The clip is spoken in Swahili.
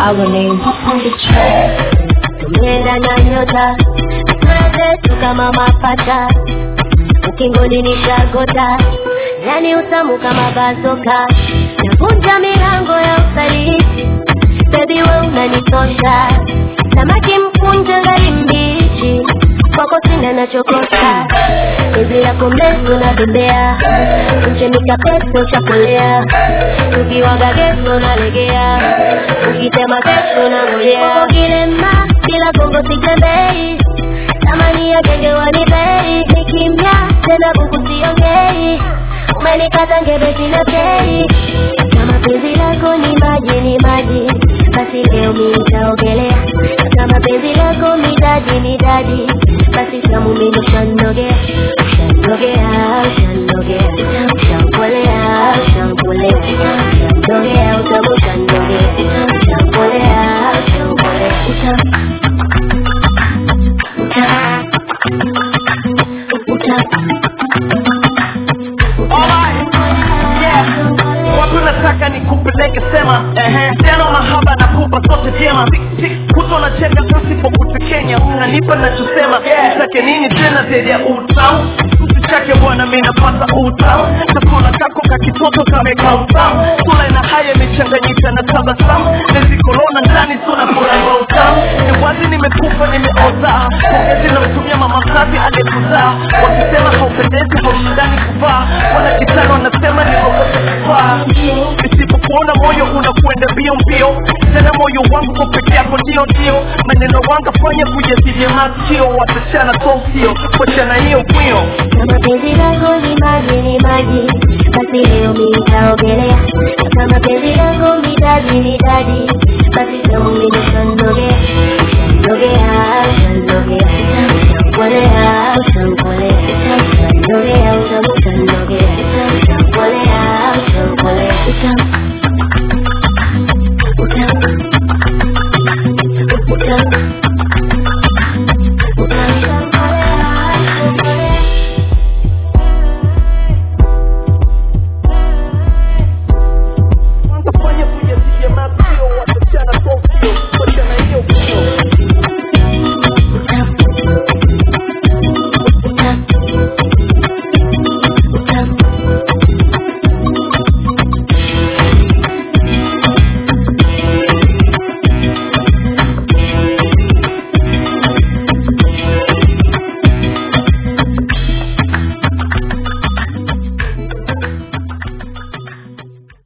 our name up on the track. tumeenda na nyota sura zetu kama mapacha ukingoni ni shagota yani utamu kama bazoka navunja milango ya usaliti bebi we unanitosha samaki mkunje ngali mbichi kwako sina nachokosa hizi yako mrefu na bembea mchenika peso chakolea tukiwaga geso nalegea ukitema kesho na ngojea kilema bila gongo sitembei tamani ya genge wanibei ni kimya tena buku siongei umenikata ngebe sina pei kama penzi lako ni maji ni maji basi leo mi nitaogelea kama penzi lako midadi midadi basi tamu mimi ushanogea ushanogea ushanogea ushankolea ushankolea ushanogea utamu ushanogea ushankolea ushankolea utamu Alright, yeah. Wapi unataka nikupeleke sema ehe tena mahaba na kupa zote jema kuto na cheka pasipo kutekenya unanipa nachosema utake nini tena zaidi ya utamu chake bwana mi napata utamu chakula kako kakitoto kameka utamu sura ina haya imechanganyika na tabasamu nezikolona ndani suna furaha utamu ni wazi nimekufa nimeoza pongezi namtumia mama mzazi aliyekuzaa wakisema haupendezi haushindani kuvaa wana kitano wanasema nikokosa kufaa isipokuona moyo unakwenda mbio mbio tena moyo wangu kwa peke yako ndio ndio maneno wanga fanya kujasilia masikio watachana tokio kuachana hiyo kwio kama penzi lako ni maji ni maji basi leo mi nitaogelea kama penzi lako midadi midadi basi tamu mimi ushanogea ushanogea ushanogea ushankolea ushankolea